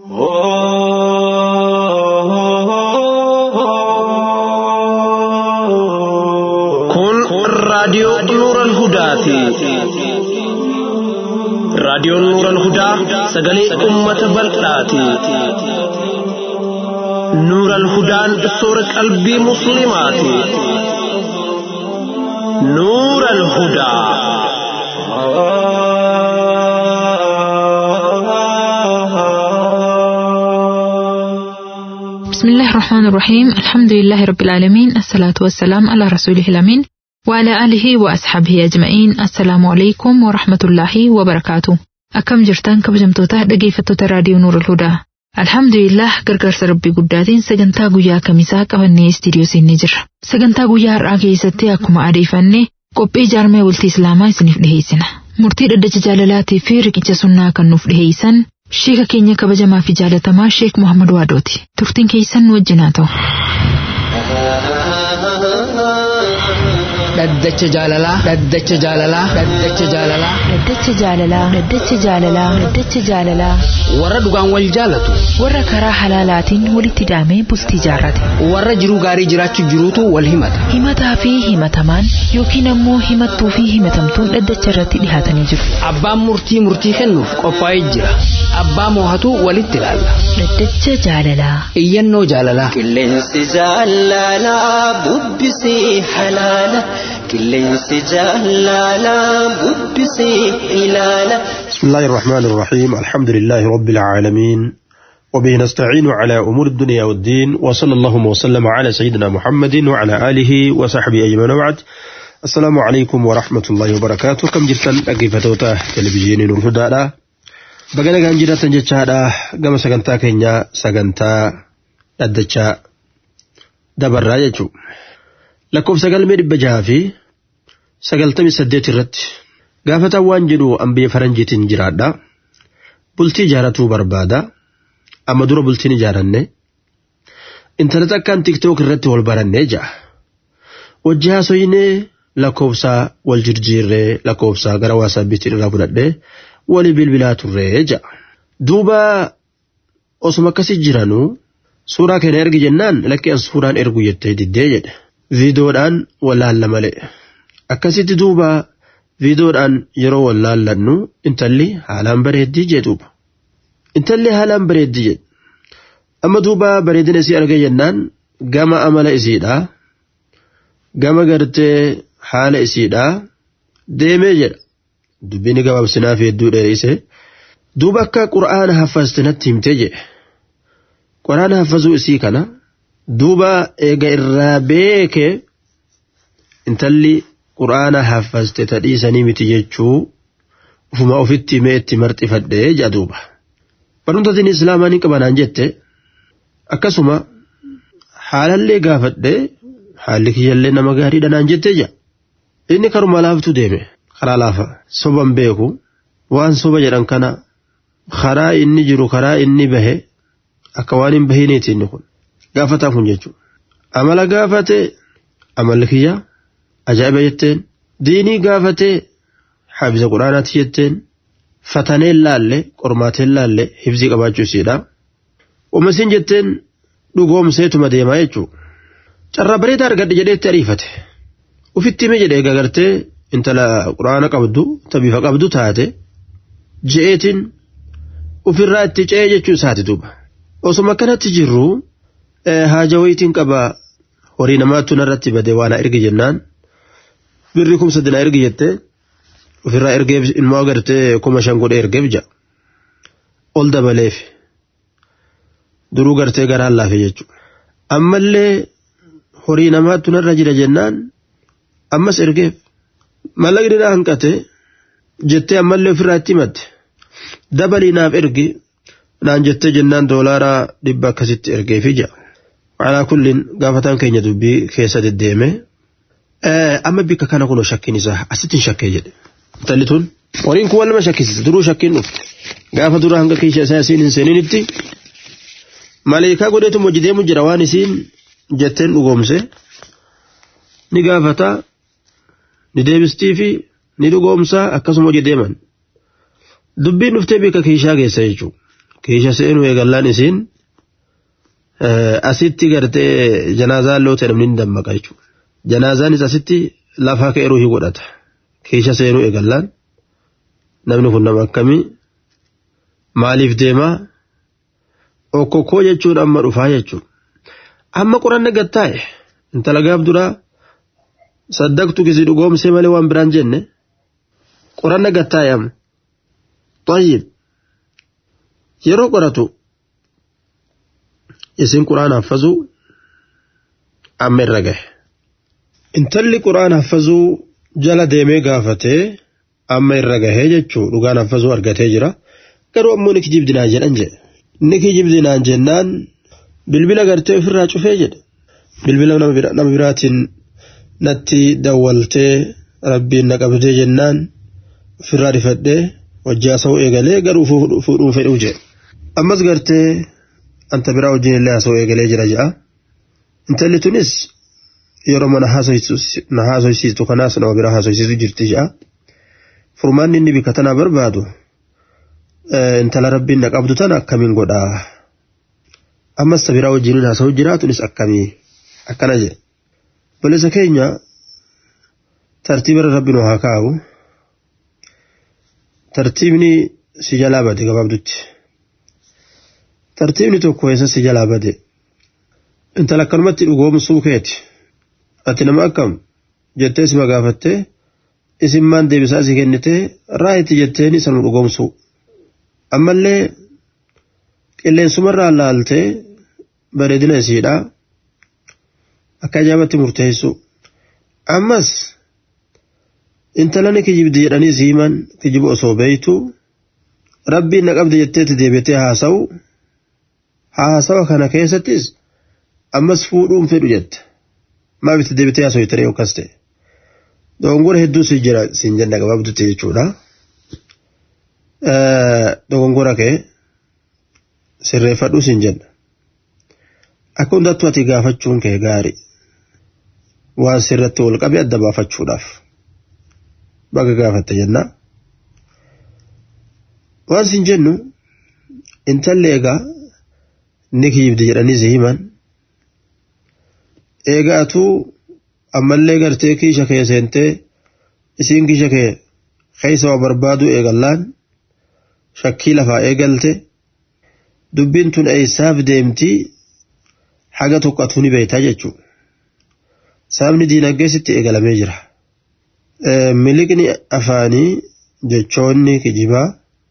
Kun raadiyoo Nuural Hudaati. Raadiyoon Nuural Hudaa sagalee uummata bal'aati. Nuural Hudaan soora qalbii Musliimaati. Nuural Hudaa. بسم الله الرحمن الرحيم الحمد لله رب العالمين الصلاة والسلام على رسوله الأمين وعلى آله وأصحابه أجمعين السلام عليكم ورحمة الله وبركاته أكم جرتان كبجمتوتا dhaggeeffattoota raadiyoo Nuur al-Hudaa Alhamdulillah gargaarsa rabbii guddaatiin sagantaa guyyaa kamisaa qabannee istiidiyoo siinii jirra. Sagantaa guyyaa har'aa keessatti akkuma adeeffanne qophii jaarmee bultii Islaamaa isiniif dhiheessina. Murtii dhaddacha jaalalaatii fi riqicha sunnaa kan nuuf dhiheessan Sheeka keenya kabajamaa fi jaalatamaa Sheek Muhammad Waadooti. Turtiin keessan nu wajjin haa ta'u. Dhaddacha jaalalaa. Dhaddacha jaalalaa. Dhaddacha jaalalaa. Dhaddacha jaalalaa. Dhaddacha jaalalaa. Dhaddacha jaalalaa. Warra dhugaan wal jaalatu. Warra karaa halaalaatiin walitti hidhamee bultii jaarrate. Warra jiruu gaarii jiraachuuf jiruutu wal himata. Himataa fi himatamaan yookiin ammoo himattuu fi himatamtuun dhaddacha irratti dhihaatanii jiru. Abbaan murtii murtii kennuuf qophaa'ee jira. Abbaa moohatu walitti ilaalla. Dhaddacha jaalalaa. Iyyannoo jaalalaa. Qilleensi jaalalaa bubbisii halaala. Qilleensi jaalalaa bubbisii ilaala. بسم الله الرحمن الرحيم الحمد لله رب العالمين وبه نستعين على أمور الدنيا والدين وصلى اللهم وسلم على سيدنا محمد وعلى آله وصحبه أجمعين وبعد السلام عليكم ورحمة الله وبركاته كم جرتن أقفتوتا تلفزيون الهدى بقنا كان جرتن جتشادا قام سقنتا كينيا سقنتا أدتشا دبر راجتشو لكم سقل مير بجافي سقلتمي سديت الرت gaafatan waan jedhu ambiyya faranjiitiin jiraadha bultii ijaaratuu barbaada amma dura bultiin ijaaranne intarneet akkaan tiktook irratti wal barannee ja'a wajji haasoyinee lakkoofsaa wal jirjiirree lakkoofsaa gara waasaabiitiin irraa fudhadhee walii bilbilaa turree ja'a duuba osuma akkasii jiranuu suuraa kana ergi jennaan lakkeen suuraan ergu jettee diddee jedhe viidiyoodhaan wallaalla malee akkasitti duuba viidiyoodhaan yeroo wal laallannu intalli haalaan bareeddii jedhuuba. Intalli haalaan bareeddii jedhu. Amma duuba bareedina isii arga jennaan gama amala isiidhaa gama gartee haala isiidhaa deemee jedha. Dubbini gabaabsinaaf hedduu dheereesse. Duuba akka qura'aana haffazte natti himtee jedhe. Qura'aana haffazuu isii kana duuba eega irraa beekee intalli quraana haffazte tadhiisanii miti jechuu ufuma ofitti mee itti marxifadhee jedha duuba. Barnootaatiin islaamaa ni qabanaan jette akkasuma haalallee gaafadhee haalli kiyyallee nama gaariidha naan jettee jedha. Inni karuma laaftu deeme karaa laafa soban beeku waan soba jedhan kana karaa inni jiru karaa inni bahe akka waan hin bahiniiti inni kun gaafataa kun jechuudha. Amala gaafate amalli kiyyaa. ajaa'iba jetteen diinii gaafatee hafiza quraanaati jetteen fataneen laalle qormaateen laalle hifzii qabaachuu isiidha. Uumasiin jetteen dhugoomseetuma deemaa jechuudha. Carraa bareedaa argadhe jedheetti ariifate. Ufitti hime jedhee gagartee intala quraana qabdu tabiifa qabdu taate je'eetiin ofirraa itti ce'ee jechuu isaati duuba. Osuma akkanatti jirru haaja wayitiin qaba horii namaattu narratti badee waan ergi jennaan. birri kuma sadina ergi jettee ofirraa ergeef ilmoo agartee kuma shan godhee ergeef ja'a. Ol dabaleef duruu gartee garaan laafe jechuudha. Ammallee horii namaattu narra jira jennaan ammas ergeef mallaqni na hanqate jettee ammallee ofirraa itti himatte dabalii naaf ergi naan jettee jennaan doolaaraa dhibba akkasitti ergeefi ja'a. Alaa kulliin gaafataan keenya dubbii keessa deddeeme. amma bikka kana kunoo shakkiin isaa asitti hin shakkee jedhe. Intalli tun horiin kun wal nama shakkisiisa duruu shakkiin dhufte gaafa dura hanga keessa isaa isiin hin seeniinitti maleekaa godheetu hojii deemu jira waan isiin jetteen dhugoomse ni gaafata ni deebistii fi ni dhugoomsaa akkasuma hojii deeman. Dubbiin dhuftee bikka kiishaa keessa jechuudha. keesha seenuu eegallaan isiin asitti gartee janaazaan loo ta'e namni ni dammaqa jechuudha. Janaazaanis asitti lafaa ka'e ruuhii godhata. Keesha seenuu eegallaan namni kun nama akkamii maaliif deemaa okkokkoo jechuun amma dhufaa jechuudha. Amma qoranne gattaa'e intala gaaf duraa saddaqtu kisi dhugoomsee malee waan biraan jenne qoranne gattaa'e amma. Tayyib yeroo qoratu isin quraana haffazuu amma irra gahe. Intalli quraana haffazuu jala deemee gaafatee amma irra gahee jechuu dhugaan haffazuu argatee jira. Garuu ammoo ni kijibdinaan jedhan jedhe. Ni kijibdinaan jennaan bilbila gartee ofirraa cufee jedhe. Bilbila nama biraatiin natti dawwaltee rabbiin na qabdee jennaan ofirraa rifadhee wajjii haasa'uu eegalee garuu fuudhuu fedhuu jedhe. Ammas gartee anta biraa wajjin illee haasa'uu eegalee jira jedha. Intalli tunis yeroo mana haasoysiistu kanaas nama biraa haasoysiisu jirti jedha. Furmaanni inni bika tanaa barbaadu intala rabbiin na qabdu tana akkamiin godhaa. Ammas biraa wajjin haasa'uu jiraatunis akkamii akkana jedhe. Balisa keenya tartiiba rabbiin haa kaa'u. Tartiibni si jalaa bade gabaabdutti. Tartiibni tokko eessa si jalaa bade. Intala akkanumatti dhugoomsuu keeti. Ati nama akkam jettee si magaafattee isin maan deebisaa si kennitee raayitti jetteeni sanuu dhugoomsuu. Ammallee qilleensumarraa laaltee bareedina isiidhaa akka ajaa'ibatti murteessu. Ammas intala ni kijibdi jedhanii si himan kijiba osoo beeytu rabbiin na qabde jetteeti deebitee haasa'u haasawa kana keessattis ammas fuudhuun fedhu jette maaf itti deebitee haasa'u ture yookas ta'e dogongora hedduu si jira siin jenna gabaabdutti jechuudha dogongora kee sirreeffadhu siin jenna akka hundattuu ati gaafachuun kee gaarii waan sirratti wal qabe adda baafachuudhaaf. baga gaafatte jenna. Waan sin jennu intalli egaa ni kijibdi jedhanii si himan. Eegaatu ammallee gartee kiisha kee seentee isiin kiisha kee keessa waa barbaadu eegallaan shakkii lafaa eegalte dubbiin tun eessaaf deemtii haga tokko atuu ni beektaa jechuudha. Sababni diinagdeessitti eegalamee jira. miliqni afaanii jechoonni kijibaa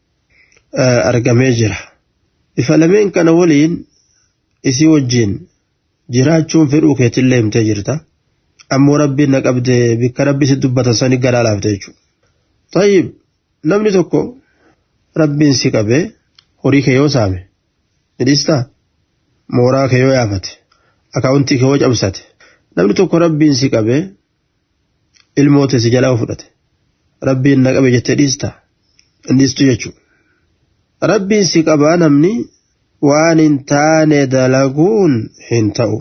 argamee jira. Bifa lameen kana waliin isii wajjin jiraachuun fedhuu keetillee himtee jirta. Ammoo rabbiin na qabde bikka rabbi si dubbatan sani garaa laafte jechuudha. Tayyib namni tokko rabbiin si qabee horii kee yoo saame ni dhiistaa mooraa kee yoo yaafate akaawuntii kee yoo cabsate namni tokko rabbiin si qabee ilmoota si jalaa fudhate rabbiin na qabe jettee dhiista dhiistu jechuudha. Rabbiin si qabaa namni waan hin taane dalaguun hin ta'u.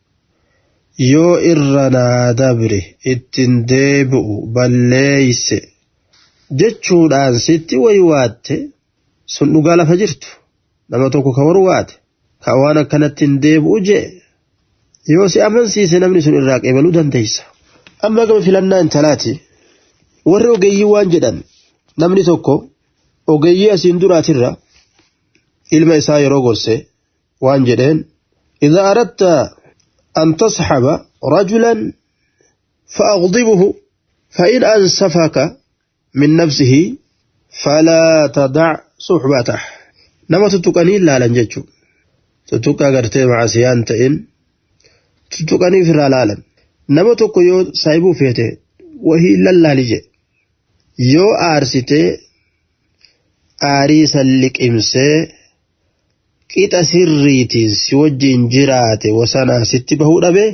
Yoo irra naa dabre ittiin deebi'u balleeyse jechuudhaan sitti waywaatte sun dhugaa lafa jirtu nama tokko ka warwaate ka waan akkanatti hin deebi'u jee yoo si amansiise namni sun irraa qeebaluu dandeessa. amma gama filannaa intalaati warri ogeeyyii waan jedhan namni tokko ogeeyyii asiin duraatirra ilma isaa yeroo gorse waan jedheen إذا أردت أن تصحب رجلا فأغضبه فإن أنسفك من نفسه فلا تدع صحبته نما تتقني لا لنججو تتقى قرتي مع سيان تئن تتقني في الرلالن nama tokko yoo saayibuu feete wahii lallaali je yoo aarsitee aarii san liqimsee qixa sirriitiin si wajjin jiraate wasanaa sitti bahuu dhabe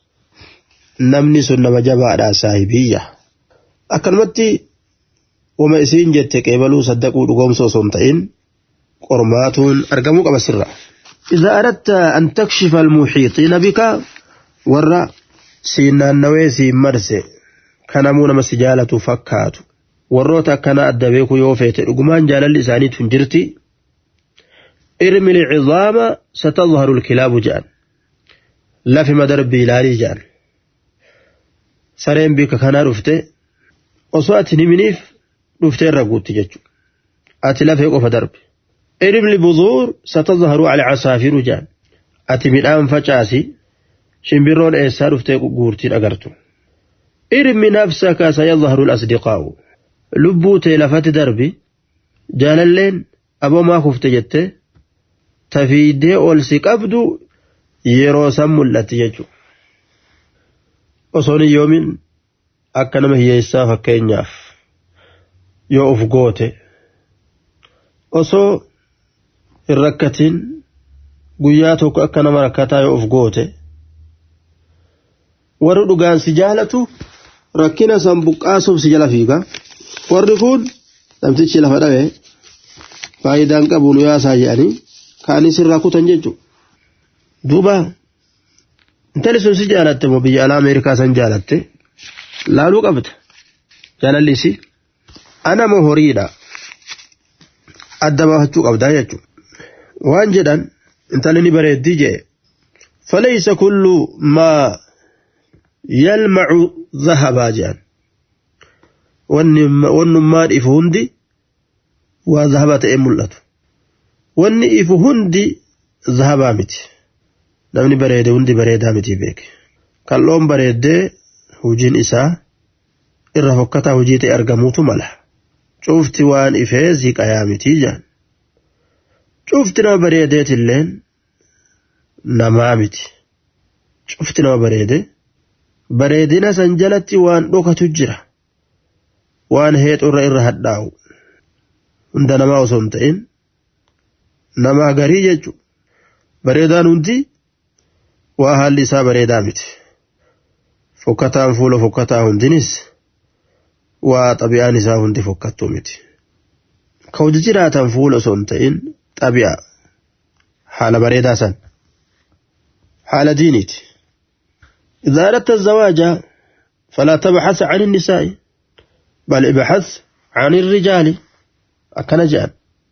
namni sun nama jabaadha saahibiyya akkanumatti wama isiin jette qeebaluu saddaquu dhugoomsa osoo hin ta'in qormaatuun argamuu qaba sirra. إذا أردت أن تكشف المحيطين بك ورّا siin naannawee siin marse kanamuu nama si jaalatu fakkaatu warroota akkana adda beeku yoo feete dhugumaan jaalalli isaaniitu hin jirti ارمي العظام ستظهر الكلاب جان لا في مدرب لالي جان sareen bika kanaa dhufte osoo ati himiniif dhuftee irra guutti jechuudha. Ati lafee qofa darbe. Iribli buzuur satazharu alcasaafiru jaan. Ati midhaan facaasi shimbirroon eessaa dhuftee guurtiin agartu. Irmi nafsaka sayazharu asdiqaa'u. Lubbuu tee lafatti darbi jaalalleen aboomaa kufte jettee tafiidee ol si qabdu yeroo san mul'atti jechuudha. osoon yoomin akka nama hiyyeessaa fakkeenyaaf yoo uf goote osoo hin rakkatiin guyyaa tokko akka nama rakkataa yoo uf goote warri dhugaan si jaalatu rakkina san buqqaasuuf si jala fiiga warri kun namtichi lafa dhabe faayidaan qabu nu yaasaa jedhanii ka'anii sirraa kutan jechuudha duuba intalli sun si jaalatte moo biyya alaa ameerikaa san jaalatte laaluu qabda jaalallisi ana moo horiidha adda baafachuu qabdaa jechuudha waan jedhan intalli ni bareeddii jee فليس كل ما يلمع ذهبا جان ونما إف هندي وذهبت إيه ملت ون إف هندي ذهبا متي namni bareede hundi bareedaa miti beeke kal'oon bareeddee hojiin isaa irra fokkataa hojii ta'e argamuutu mala cufti waan ifee ziqayaa mitii jaan cufti nama bareedeetilleen namaa miti cufti nama bareede bareedina san jalatti waan dhokatu jira waan heexurra irra hadhaa'u hunda namaa osoo hin ta'in namaa garii jechuudha bareedaan hundi waa haalli isaa bareedaa miti fokkataan fuula fokkataa hundinis waa xabi'aan isaa hundi fokkattuu miti ka hojii jiraatan fuula osoo hin ta'in xabi'a haala bareedaa san haala diiniiti إذا أردت الزواج فلا تبحث عن النساء بل ابحث عن الرجال أكن جان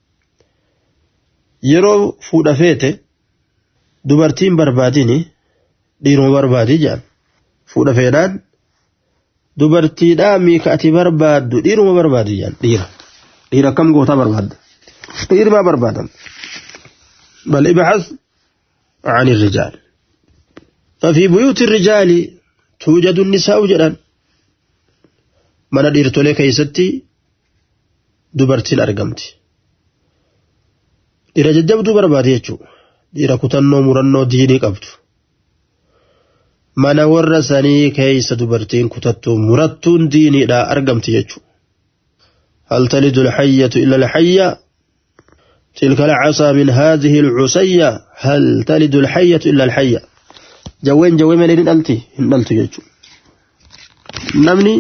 يرو فود فيته dubartiin barbaadini dhiiruma barbaadi jedhan fuudha feenaan dubartiidhaa miika ati barbaaddu dhiiruma barbaadi jedhan dhiira dhiira akkam gootaa barbaadda dhiiruma barbaadan bal ibxas عن الرجال ففي بيوت الرجال توجد النساء جدا من ديرتولي كيستي دبرتين أرقمتي dhiira jajjabduu barbaade jechuudha dhiira kutannoo murannoo diinii qabdu mana warra sanii keeysa dubartiin kutattuu murattuun diiniidhaa argamti jechuudha هل تلد الحية إلا الحية تلك العصا من هذه العصية هل تلد الحية إلا الحية جوين جوين من إن ألتي إن ألتي يجو نمني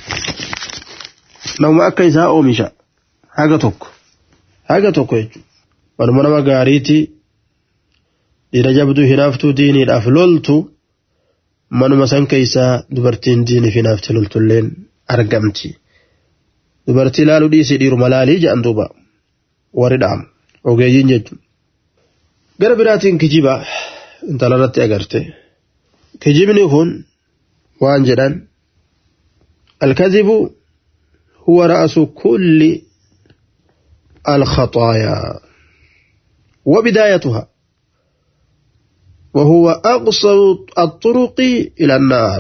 نوم أكيسها أومشا حاجة توك حاجة توك يجو ونما نما غاريتي dhiira jabduu hinaaftuu diiniidhaaf loltu manuma san keeysaa dubartiin diiniif hinaafte loltulleen argamti dubartii laaluu dhiisii dhiiruma laalii jedhan duuba warri dha'am ogeeyyiin jechuun gara biraatiin kijiba intala irratti agarte kijibni kun waan jedhan الكذب هو رأس كل الخطايا وبدايتها وهو أقصر الطرق إلى النار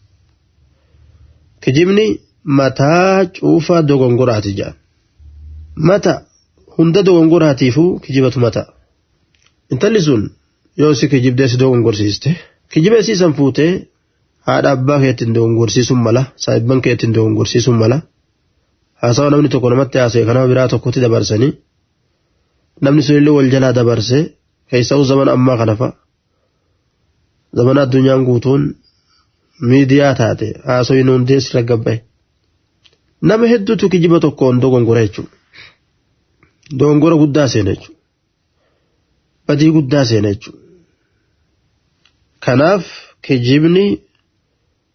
كجبني متى شوف دوغنغراتي جان متى هند دوغنغراتي فو كجبة متى انتلي سن يوسي كجب ديس دوغنغرسيسته كجبة سيسن فوته haadha abbaa keetiin doongorsiisuun mala saahibban keetiin doongorsiisuun mala haasawa namni tokko namatti haasa'e kanama biraa tokkotti dabarsanii namni sunillee wal jalaa dabarse keessa'uu zaman ammaa kana fa'a zaman addunyaan guutuun miidiyaa taate haasawiin hundees raggabba'e nama hedduutu kijiba tokkoon dogongora jechuudha dogongora guddaa seena jechuudha badii guddaa seena jechuudha kanaaf kijibni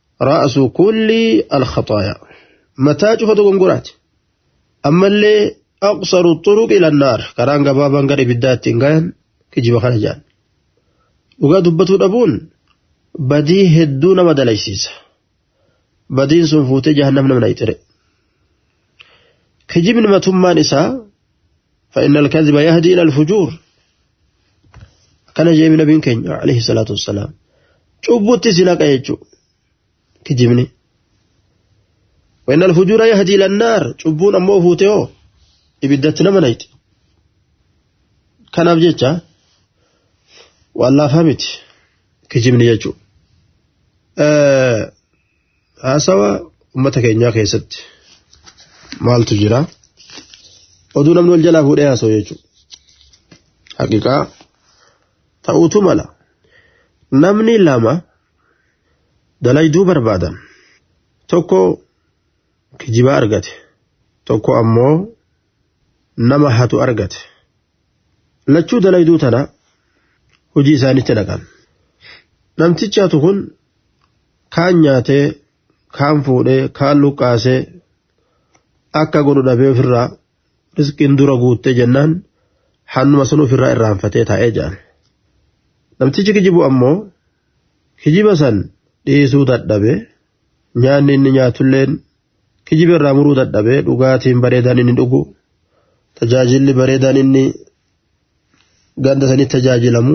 ra'su kulli alkhaxaayaa mataa cufa dogonguraati ammallee aqsaru xuruq ila naar karaan gabaabaan gara ibiddaa ittiin gayan kijiba kana jedhan dhugaa dubbatuu dhabuun badii hedduu nama dalaysiisa badiin sun fuutee jahannam nama nayxire kijibni matummaan isaa فإن الكذب يهدي إلى الفجور كان جاي من نبي كenya عليه الصلاة والسلام cubbutti si naqa jechuu kijibni وإن الفجور يهدي إلى النار cubbuun ammoo fuute hoo ibiddatti nama nayti kanaaf jecha waan laafaa miti kijibni jechuu haasawa ummata keenyaa keessatti maaltu jira oduu namni wal jalaa fuudhee haasa'u jechuudha haqiqaa ta'uutu mala namni lama dalayduu barbaadan tokko kijibaa argate tokko ammoo nama hatu argate lachuu dalayduu tana hojii isaanitti dhaqan namtichi hatu kun kaan nyaatee kaan fuudhee kaan luqqaasee akka godhu dhabee ofirraa rizqiin dura guuttee jennaan hannuma sun ofirraa irraanfatee taa'ee jedhan namtichi kijibu ammoo kijiba san dhiisuu dadhabe nyaanni inni nyaatulleen kijiba irraa muruu dadhabe dhugaatiin bareedaan inni dhugu tajaajilli bareedaan inni ganda sanitti tajaajilamu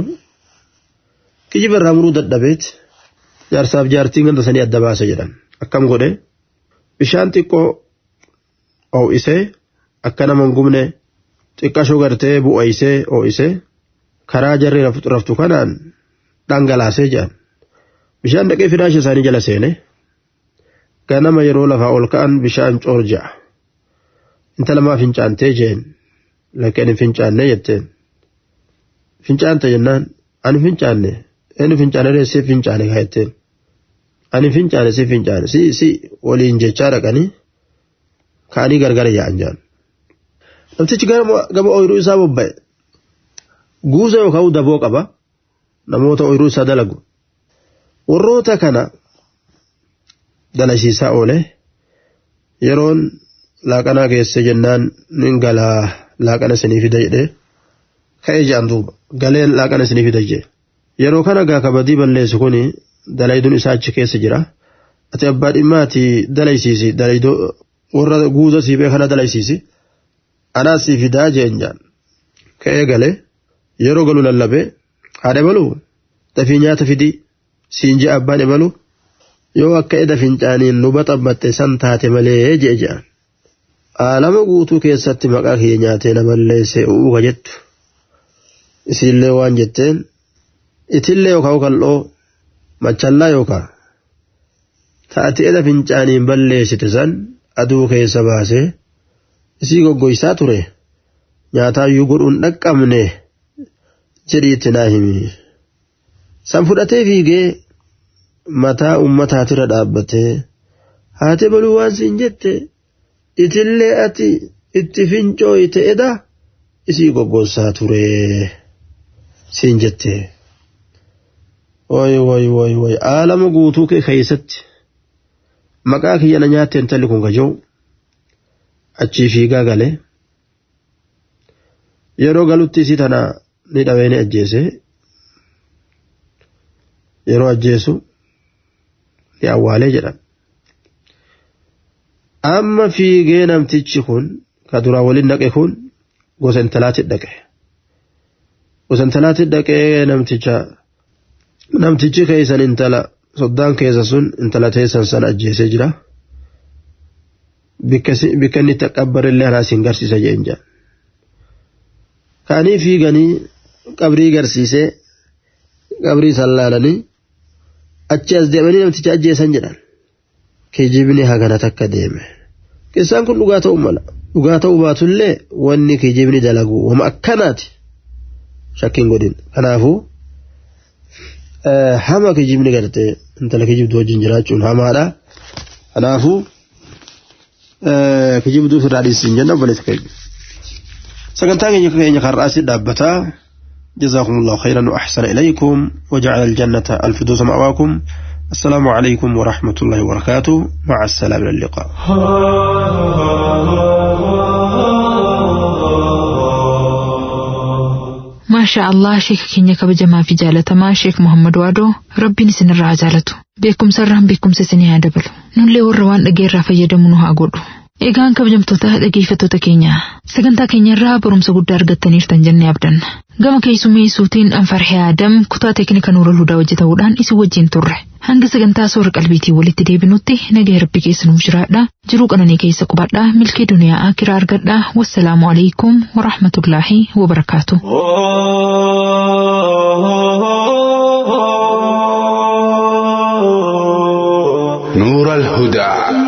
kijiba irraa muruu dadhabeet jaarsaaf jaartiin ganda sanii adda baase jedhan akkam godhe bishaan xiqqoo oo'isee akka nama hin gubne xiqqashoo gartee bu'oysee oo'isee karaa jarri raftu kanaan dhangalaasee jedhan bishaan dhaqee firaasha isaanii jala seene ganama yeroo lafaa ol ka'an bishaan coorja'a intala maa fincaantee jeen lakkeen hin fincaanne jetteen fincaante jennaan ani fincaanne inni fincaane si fincaane kaa jetteen ani fincaane si fincaane si si waliin jechaa dhaqanii kaanii gargara yaa'an jedhan namtichi gama ooyiruu isaa bobba'e guusa yookaan daboo qaba namoota ooyiruu isaa dalagu warroota kana dalasiisaa oole yeroon laaqanaa geesse jennaan nin galaa laaqana isinii fida jedhee ka'ee jedhan duuba galeen laaqana isinii fida jedhe yeroo kana gaa kabadii balleessu kuni dalayduun isaa achi keessa jira ati abbaa dhimmaati dalaysiisi dalaydoo warra guuza siibee kana dalaysiisi anaas si fidaa jeen jaan ka'ee galee yeroo galu lallabee haadha baluu dafii nyaata fidii siin jee abbaan ibalu yoo akka eda fincaaniin luba xabbatte san taate malee jee jedhan aalama guutuu keessatti maqaa kiyya nyaatee na balleesse u'uuka jettu isiillee waan jetteen itillee yookaan kal'oo machallaa yookaan taate eda fincaaniin balleessite san aduu keessa baasee isii goggoysaa ture nyaataayyuu godhuun dhaqqabne jedhiitti naa himi san fudhatee fiigee mataa ummataatirra dhaabbatee haate baluu waan siin jette itillee ati itti fincooyte eda isii goggoosaa ture siin jette woy woy woy woy aalama guutuu kee keessatti maqaa kiyyana nyaatte intalli kun gaja'u achii fiigaa galee yeroo galutti isii tana ni dhawee ni ajjeese yeroo ajjeesu ni awwaalee jedhan amma fiigee namtichi kun ka duraa waliin dhaqe kun gosa intalaatti dhaqe gosa intalaatti dhaqee namticha namtichi keessan intala soddaan keessa sun intala teessan sana ajjeesee jira bikka inni itti qabbarillee anaa siin garsiisa jeen jaan kaanii fiiganii qabrii garsiisee qabrii sallaalanii achi as deemanii namticha ajjeesan jedhan kijibni hagana takka deeme qissaan kun dhugaa ta'uu mala dhugaa ta'uu baatullee wanni kijibni dalagu wama akkanaati shakkiin godhin kanaafuu hama kijibni gartee intala kijibdu wajjin jiraachuun hamaadha kanaafuu kijibduu firraa dhiisin jenna obboleessa keenya sagantaa keenya keenya karraasi dhaabbataa جزاكم الله خيرا وأحسن إليكم وجعل الجنة الفردوس مأواكم السلام عليكم ورحمة الله وبركاته مع السلامة اللقاء maashaa Allah sheeka keenya kabajamaa fi jaalatamaa sheek Muhammad Waadoo rabbiin isinirraa haa jaalatu beekumsa irraan beekumsa isinii haa dabalu nullee warra waan dhageerraa fayyadamu nu haa godhu. Egaan kabajamtoota dhageeffattoota keenya sagantaa keenya irraa barumsa guddaa argattaniirtan jennee abdanna. Gama keessummeessuutiin Anfarhee Adam kutaa teeknika Nuurul Hudaa hojjetamuudhaan isin wajjin turre. Hanga sagantaa soora qalbiitiin walitti deebinutti nagaa rabbi keessa nuuf jiraadha. Jiruu qananii keessa qubadhaa milkii duniyaa akiraa argadhaa. Wassalaamu alaikum wa rahmatullaahi wa barakaatu. نور الهدى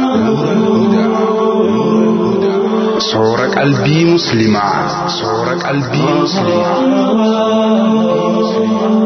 صور قلبي مسلمة صور قلبي مسلمة